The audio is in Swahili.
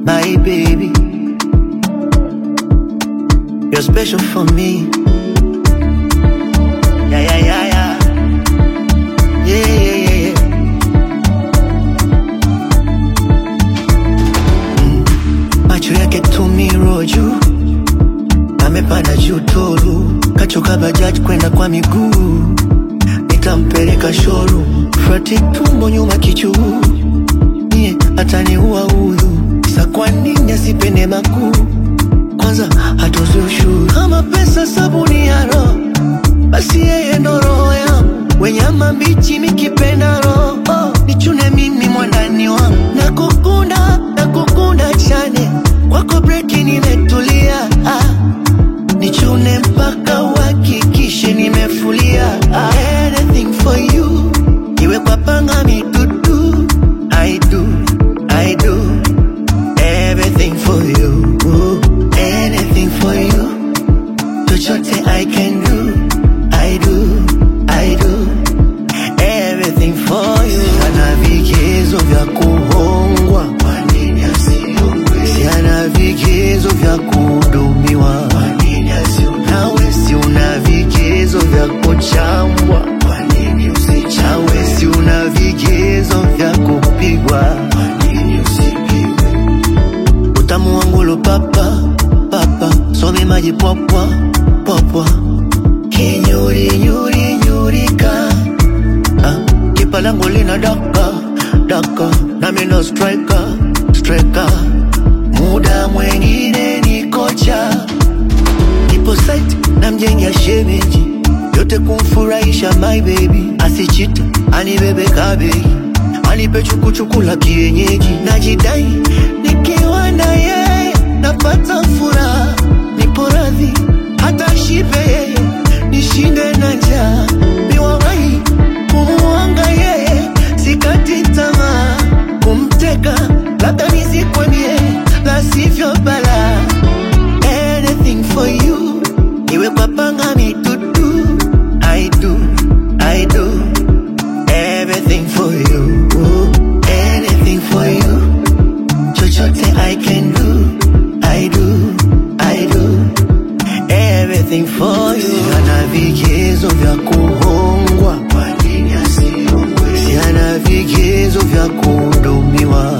my baby. You're special for me. Yeah, yeah, yeah, yeah. Yeah, yeah, yeah, yeah. Mm. Macho yake tumiro juu, amepanda juu tolu, kachoka bajaji kwenda kwa miguu, nitampeleka showroom, frati tumbo nyuma kichuu, nie ataniua udhu, sa kwa nini asipende makuu kwanza hatozi ushuru kama pesa sabuni ya roho basi yeye ndo roho yangu wenyama mbichi mikipenda roho oh, nichune mimi mwandani wangu nakukunda nakukunda chane kwako breki nimetulia ah, nichune mpaka uhakikishe nimefulia ah, anything for you iwe kwa panga mitutu I do, I do everything for you anything for you chochote I can do I do, I do everything for you ana vigezo vya kuhongwa kwa nini asiongwe si ana vigezo vya kuhudumiwa kwa nini asiongwe nawe si una vigezo vya kuchambwa kwa nini usichawe si una vigezo vya kupigwa kwa nini usipigwe utamu wangu lo papa papa some maji popwa popwa kinyuri nyuri nyurika ah, kipa langu lina daka daka nami no striker striker muda mwengine ni kocha nipo site na mjengea shemeji yote kumfurahisha my baby asichite anibebe kabegi anipe chukuchuku la kienyeji najidai nikiwa na yeye napata furaha nipo radhi hata shipe yeye nishinde na njaa miwawahi kumuanga yeye sikati tamaa kumteka labda nisikwemie la sivyo bala anything for you iwe kwa panga mitutu I do, I do everything for you anything for you chochote I can do I do, I do everything for you ana vigezo vya kuhongwa kwa nini asiongwe si ana vigezo vya kuhudumiwa